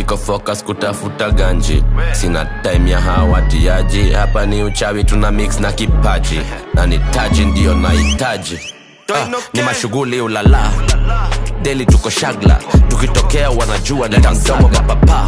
iko focus kutafuta ganji sina time ya hawatiaji hapa ni uchawi tuna mix na kipaji na ni taji ndiyo nahitaji ah, ni mashughuli ulala deli tuko shagla tukitokea wanajua ni tamdomo papapa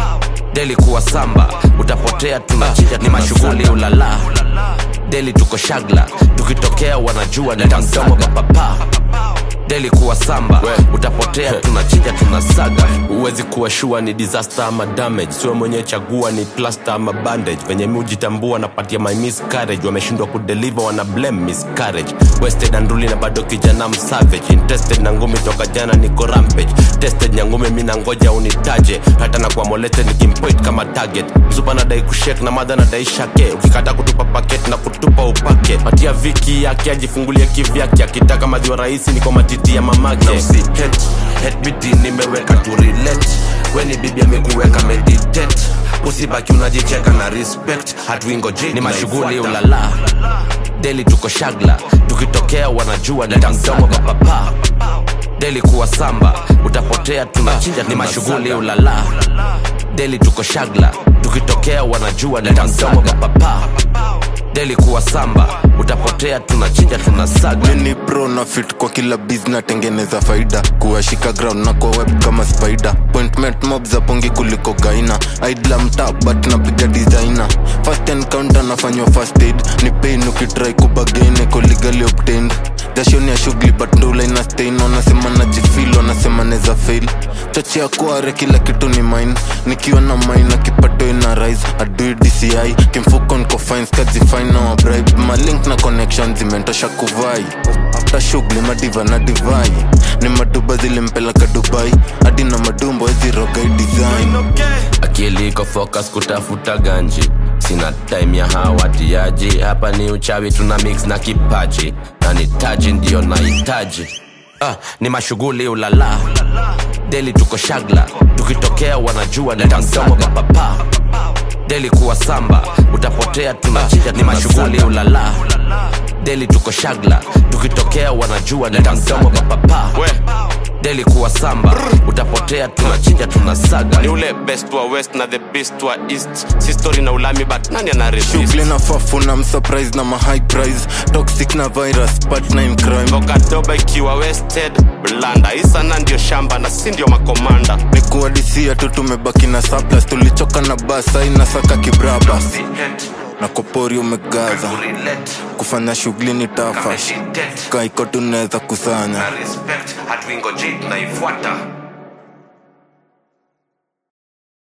deli kuwa samba utapotea tunachija ni mashughuli ulala deli tuko shagla tukitokea wanajua ni tamdomo papapa deli kuwa samba utapotea tunachinja tunasaga huwezi kuwa shua ni disaster ama damage siwe mwenye chagua ni plaster ama bandage venye mi hujitambua napatia my miscarriage wameshindwa kudeliver wana blame miscarriage wasted anduli na bado kijana msavage interested na ngumi toka jana niko rampage tested nyangumi mi nangoja unitaje hata na kwa molete nikimpoint kama target mzupa nadai kushek na madha nadai shake ukikata kutupa paket na kutupa upake patia viki yake ajifungulie kivyake akitaka madhiwa rahisi niko matiti ya mamake na usi hate, hate biti nimeweka tu relate weni bibi amekuweka meditate usibaki unajicheka na respect hatuingoji ni mashughuli ulala deli tuko shagla tukitokea wanajua ni tamdomo papapa deli kuwa samba utapotea tunachinja ni mashughuli ulala deli tuko shagla tukitokea wanajua ni tamdomo papapa deli kuwa samba utapotea tunachinja tunasaga mini pro na fit kwa kila biz natengeneza faida kuwashika ground na kwa web kama spider appointment mob za pongi kuliko gaina idla mta but napiga designer first encounter nafanywa first aid ni pain ukitrai kubagain eko legally obtained dashoni ya shughuli but ndula ina stain wanasema najifil wanasema neza fail chochea kuare kila kitu ni mine nikiwa na mine kipato ina rise adui dci kimfuko niko fines kazifine na wabribe malink na connection zimentosha kuvai after shughuli madiva na divai ni maduba zilimpeleka dubai hadi na madumbo ezirogai design akili iko focus kutafuta ganji sina time ya hawatiaji hapa ni uchawi tuna mix na kipaji na ni taji ndiyo nahitaji ah, ni mashughuli ulala deli tuko shagla tukitokea wanajua ni tamdomo papapa deli kuwa samba utapotea tunachinja ni mashughuli ulala deli tuko shagla tukitokea wanajua ni tamdomo papapa deli kuwa samba utapotea tunachinja tunasaga ni ule best wa west na the best wa east si story na ulami but nani ana resist shughuli na fafu na msurprise na mahigh price toxic na virus partner in crime vokadoba ikiwa wasted blanda isana ndio shamba na si ndio makomanda ni kuadisia tu tumebaki na surplus tulichoka na basa inasaka kibraba na kopori umegaza kufanya shughuli ni tafa kaiko tunaweza kusanya hatuingoji tunaifuata